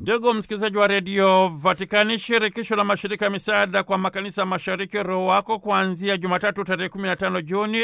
Ndugu msikilizaji wa redio Vatikani, shirikisho la mashirika ya misaada kwa makanisa mashariki ROWACO kuanzia Jumatatu tarehe 15 Juni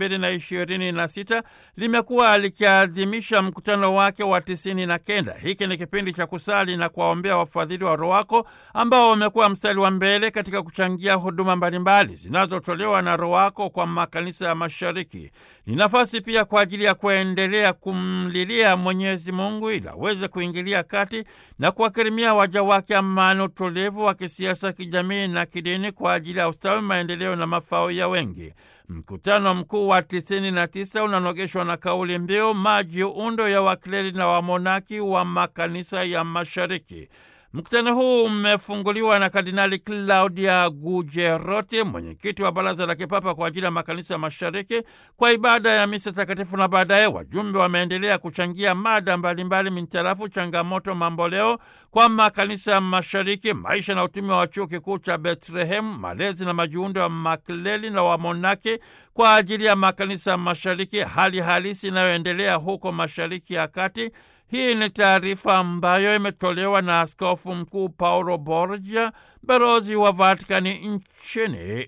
2026 limekuwa likiadhimisha mkutano wake wa tisini na kenda. Hiki ni kipindi cha kusali na kuwaombea wafadhili wa ROWACO ambao wamekuwa mstari wa mbele katika kuchangia huduma mbalimbali zinazotolewa na ROWACO kwa makanisa ya mashariki. Ni nafasi pia kwa ajili ya kuendelea kumlilia Mwenyezi Mungu ili aweze kuingilia kati na kuwakirimia waja wake amani, utulivu wa kisiasa, kijamii na kidini kwa ajili ya ustawi, maendeleo na mafao ya wengi. Mkutano mkuu wa tisini na tisa unanogeshwa na kauli mbiu majiundo ya wakleri na wamonaki wa makanisa ya mashariki. Mkutano huu umefunguliwa na Kardinali Claudia Gujeroti, mwenyekiti wa Baraza la Kipapa kwa ajili ya makanisa ya mashariki, kwa ibada ya misa takatifu, na baadaye wajumbe wameendelea kuchangia mada mbalimbali mintarafu changamoto mamboleo kwa makanisa ya mashariki, maisha na utumi wa chuo kikuu cha Bethlehem, malezi na majiundo ya makleli na wamonaki kwa ajili ya makanisa ya mashariki, hali halisi inayoendelea huko mashariki ya kati. Hii ni taarifa ambayo imetolewa na Askofu Mkuu Paulo Borgia, balozi wa Vatikani nchini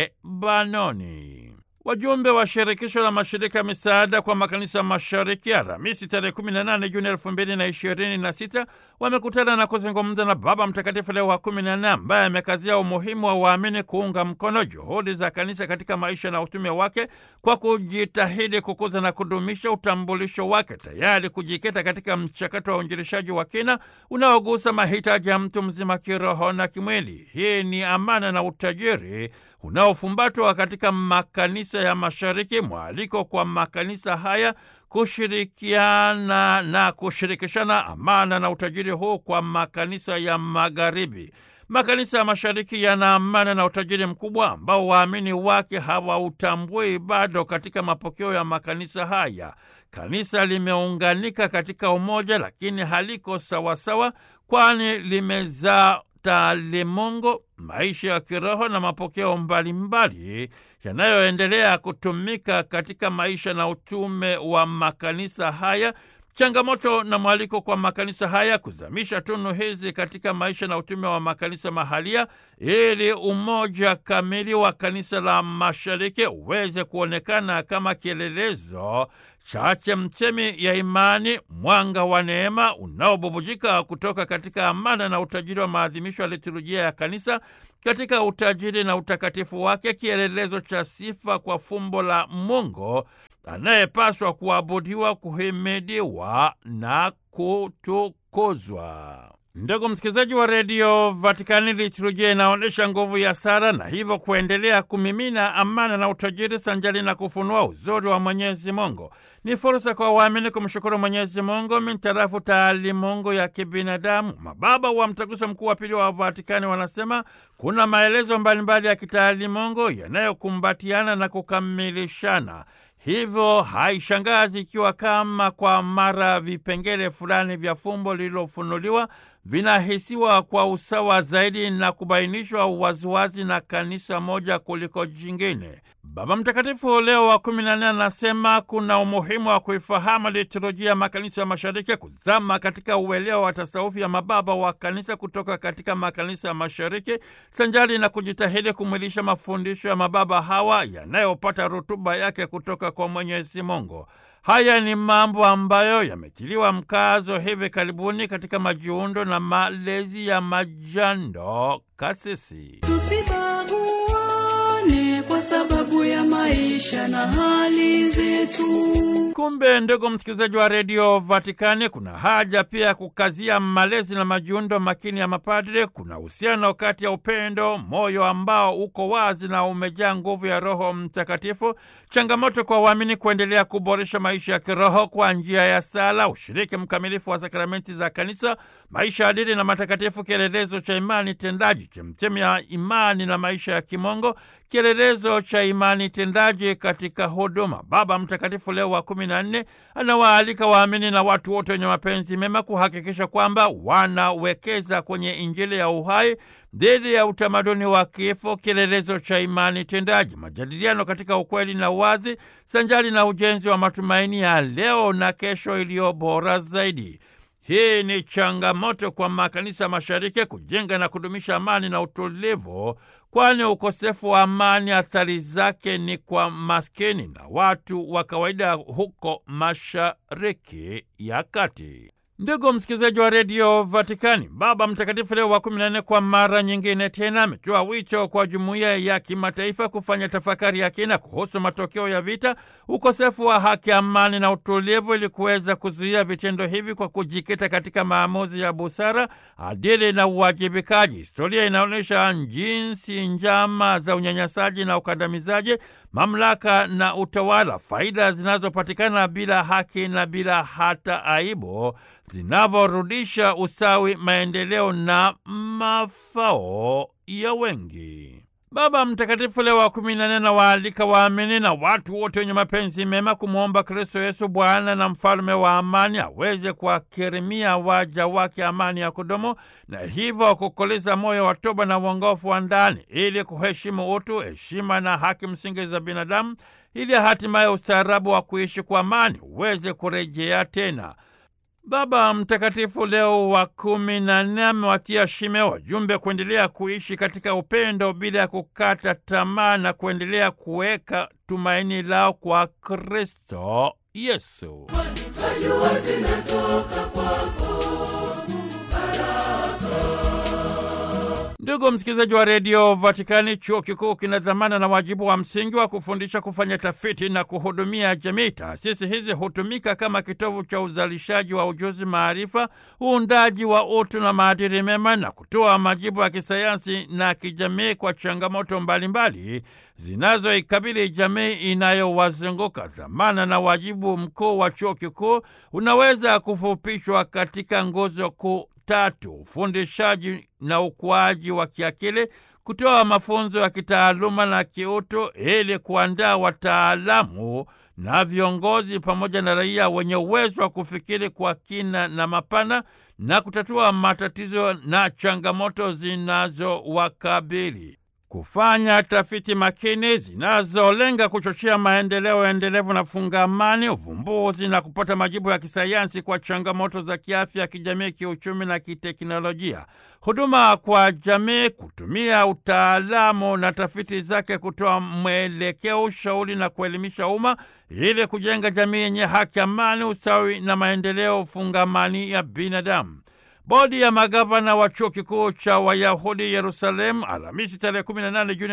Lebanoni. Wajumbe wa shirikisho la mashirika ya misaada kwa makanisa mashariki Alhamisi tarehe 18 Juni 2026 wamekutana na kuzungumza na Baba Mtakatifu Leo wa 14 ambaye amekazia umuhimu wa waamini kuunga mkono juhudi za kanisa katika maisha na utume wake kwa kujitahidi kukuza na kudumisha utambulisho wake, tayari kujikita katika mchakato wa uinjilishaji wa kina unaogusa mahitaji ya mtu mzima kiroho na kimwili. Hii ni amana na utajiri unaofumbatwa katika makanisa ya mashariki, mwaliko kwa makanisa haya kushirikiana na kushirikishana amana na utajiri huu kwa makanisa ya magharibi. Makanisa ya mashariki yana amana na utajiri mkubwa ambao waamini wake hawautambui bado katika mapokeo ya makanisa haya. Kanisa limeunganika katika umoja, lakini haliko sawasawa, kwani limezaa taalimungu, maisha ya kiroho na mapokeo mbalimbali yanayoendelea kutumika katika maisha na utume wa makanisa haya. Changamoto na mwaliko kwa makanisa haya kuzamisha tunu hizi katika maisha na utume wa makanisa mahalia, ili umoja kamili wa kanisa la mashariki uweze kuonekana kama kielelezo cha chemchemi ya imani, mwanga wa neema unaobubujika kutoka katika amana na utajiri wa maadhimisho ya liturujia ya kanisa katika utajiri na utakatifu wake, kielelezo cha sifa kwa fumbo la Mungu anayepaswa kuabudiwa, kuhimidiwa na kutukuzwa. Ndugu msikilizaji wa redio Vatikani, liturujia inaonyesha nguvu ya sala na hivyo kuendelea kumimina amana na utajiri sanjali na kufunua uzuri wa Mwenyezi Mungu. Ni fursa kwa waamini kumshukuru Mwenyezi Mungu mintarafu taalimungu ya kibinadamu. Mababa wa Mtaguso Mkuu wa Pili wa Vatikani wanasema kuna maelezo mbalimbali ya kitaalimungu yanayokumbatiana na kukamilishana hivyo haishangazi ikiwa kama kwa mara vipengele fulani vya fumbo lililofunuliwa vinahisiwa kwa usawa zaidi na kubainishwa waziwazi na kanisa moja kuliko jingine. Baba Mtakatifu Leo wa kumi na nne anasema kuna umuhimu wa kuifahamu liturujia ya makanisa ya mashariki, kuzama katika uelewa wa tasawufi ya mababa wa kanisa kutoka katika makanisa ya mashariki, sanjari na kujitahidi kumwilisha mafundisho ya mababa hawa yanayopata rutuba yake kutoka kwa Mwenyezi Mungu. Haya ni mambo ambayo yametiliwa mkazo hivi karibuni katika majiundo na malezi ya majando kasisi. Tusibaguane kwa sababu ya maisha na hali zetu. Kumbe ndugu msikilizaji wa redio Vatikani, kuna haja pia ya kukazia malezi na majiundo makini ya mapadre. Kuna uhusiano kati ya upendo, moyo ambao uko wazi na umejaa nguvu ya Roho Mtakatifu, changamoto kwa waamini kuendelea kuboresha maisha ya kiroho kwa njia ya sala, ushiriki mkamilifu wa sakramenti za Kanisa, maisha adili na matakatifu, kielelezo cha imani tendaji, chemchemi ya imani na maisha ya kimongo, kielelezo cha imani tendaji katika huduma. Baba Mtakatifu Leo wa kumi na nne anawaalika waamini na watu wote wenye mapenzi mema kuhakikisha kwamba wanawekeza kwenye Injili ya uhai dhidi ya utamaduni wa kifo, kielelezo cha imani tendaji, majadiliano katika ukweli na uwazi, sanjari na ujenzi wa matumaini ya leo na kesho iliyo bora zaidi. Hii ni changamoto kwa makanisa mashariki kujenga na kudumisha amani na utulivu, kwani ukosefu wa amani athari zake ni kwa maskini na watu wa kawaida huko Mashariki ya Kati. Ndugu msikilizaji wa redio Vatikani, Baba Mtakatifu Leo wa kumi na nne kwa mara nyingine tena ametoa wito kwa jumuiya ya kimataifa kufanya tafakari ya kina kuhusu matokeo ya vita, ukosefu wa haki, amani na utulivu, ili kuweza kuzuia vitendo hivi kwa kujikita katika maamuzi ya busara, adili na uwajibikaji. Historia inaonyesha jinsi njama za unyanyasaji na ukandamizaji, mamlaka na utawala, faida zinazopatikana bila haki na bila hata aibu zinavyorudisha ustawi, maendeleo na mafao ya wengi. Baba Mtakatifu Leo wa kumi na nne anawaalika waamini na watu wote wenye mapenzi mema kumwomba Kristo Yesu, Bwana na mfalme wa amani, aweze kuwakirimia waja wake amani ya kudumu na hivyo kukoleza moyo wa toba na uongofu wa ndani, ili kuheshimu utu, heshima na haki msingi za binadamu, ili hatimaye ustaarabu wa kuishi kwa amani uweze kurejea tena. Baba Mtakatifu Leo wa kumi na nne amewatia shime wajumbe kuendelea kuishi katika upendo bila ya kukata tamaa na kuendelea kuweka tumaini lao kwa Kristo Yesu. Najua zinatoka kwako Ndugu msikilizaji wa redio Vatikani, chuo kikuu kina dhamana na wajibu wa msingi wa kufundisha, kufanya tafiti na kuhudumia jamii. Taasisi hizi hutumika kama kitovu cha uzalishaji wa ujuzi, maarifa, uundaji wa utu na maadili mema, na kutoa majibu ya kisayansi na kijamii kwa changamoto mbalimbali zinazoikabili jamii inayowazunguka. Dhamana na wajibu mkuu wa chuo kikuu unaweza kufupishwa katika nguzo kuu tatu: ufundishaji na ukuaji wa kiakili, kutoa mafunzo ya kitaaluma na kiutu ili kuandaa wataalamu na viongozi pamoja na raia wenye uwezo wa kufikiri kwa kina na mapana na kutatua matatizo na changamoto zinazowakabili kufanya tafiti makini zinazolenga kuchochea maendeleo endelevu na fungamani, uvumbuzi na kupata majibu ya kisayansi kwa changamoto za kiafya, kijamii, kiuchumi na kiteknolojia. Huduma kwa jamii, kutumia utaalamu na tafiti zake kutoa mwelekeo, ushauri na kuelimisha umma ili kujenga jamii yenye haki, amani, usawi na maendeleo fungamani ya binadamu. Bodi ya magavana wa chuo kikuu cha Wayahudi Yerusalemu Alhamisi tarehe 18 Juni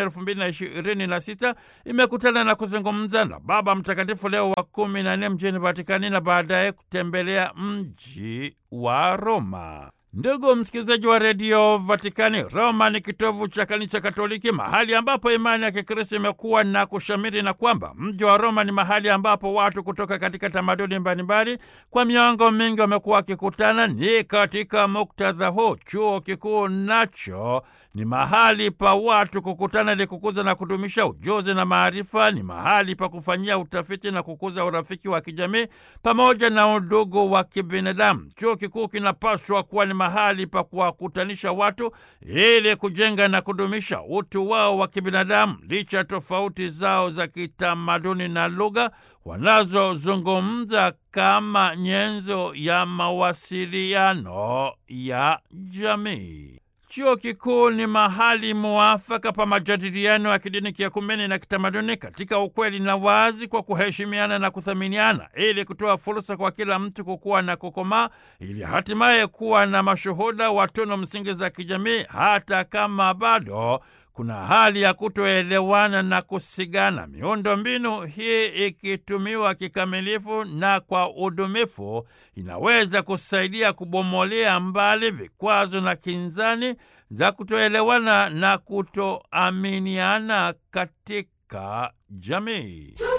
2026 imekutana na kuzungumza na Baba Mtakatifu Leo wa kumi na nne mjini Vatikani na baadaye kutembelea mji wa Roma. Ndugu msikilizaji wa redio Vatikani, Roma ni kitovu cha kanisa Katoliki, mahali ambapo imani ya Kikristo imekuwa na kushamiri, na kwamba mji wa Roma ni mahali ambapo watu kutoka katika tamaduni mbalimbali kwa miongo mingi wamekuwa wakikutana. Ni katika muktadha huu chuo kikuu nacho ni mahali pa watu kukutana ili kukuza na kudumisha ujuzi na maarifa. Ni mahali pa kufanyia utafiti na kukuza urafiki wa kijamii pamoja na udugu wa kibinadamu. Chuo kikuu kinapaswa kuwa ni mahali pa kuwakutanisha watu ili kujenga na kudumisha utu wao wa kibinadamu, licha ya tofauti zao za kitamaduni na lugha wanazozungumza kama nyenzo ya mawasiliano ya jamii. Chuo kikuu ni mahali muafaka pa majadiliano ya kidini, kiakumeni na kitamaduni katika ukweli na wazi, kwa kuheshimiana na kuthaminiana, ili kutoa fursa kwa kila mtu kukua na kukomaa, ili hatimaye kuwa na mashuhuda wa tunu msingi za kijamii, hata kama bado kuna hali ya kutoelewana na kusigana. Miundo mbinu hii ikitumiwa kikamilifu na kwa udumifu, inaweza kusaidia kubomolea mbali vikwazo na kinzani za kutoelewana na kutoaminiana katika jamii.